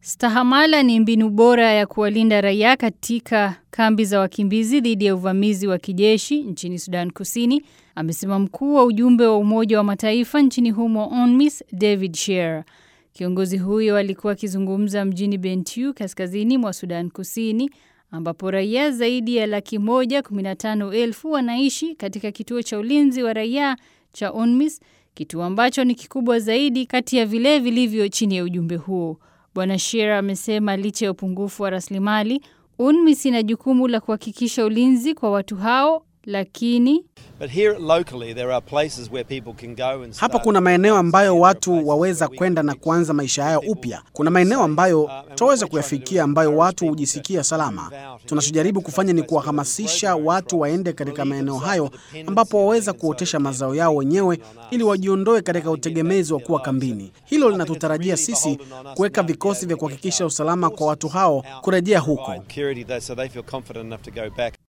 Stahamala ni mbinu bora ya kuwalinda raia katika kambi za wakimbizi dhidi ya uvamizi wa kijeshi nchini Sudan Kusini, amesema mkuu wa ujumbe wa Umoja wa Mataifa nchini humo UNMISS David Shearer. Kiongozi huyo alikuwa akizungumza mjini Bentiu kaskazini mwa Sudan Kusini ambapo raia zaidi ya laki moja kumi na tano elfu wanaishi katika kituo cha ulinzi wa raia cha UNMISS, kituo ambacho ni kikubwa zaidi kati ya vile vilivyo chini ya ujumbe huo. Bwana Shearer amesema licha ya upungufu wa rasilimali, UNMISS ina jukumu la kuhakikisha ulinzi kwa watu hao, lakini hapa kuna maeneo ambayo watu waweza kwenda na kuanza maisha yao upya. Kuna maeneo ambayo tutaweza kuyafikia ambayo watu hujisikia salama. Tunachojaribu kufanya ni kuwahamasisha watu waende katika maeneo hayo ambapo waweza kuotesha mazao yao wenyewe ili wajiondoe katika utegemezi wa kuwa kambini. Hilo linatutarajia sisi kuweka vikosi vya kuhakikisha usalama kwa watu hao kurejea huko.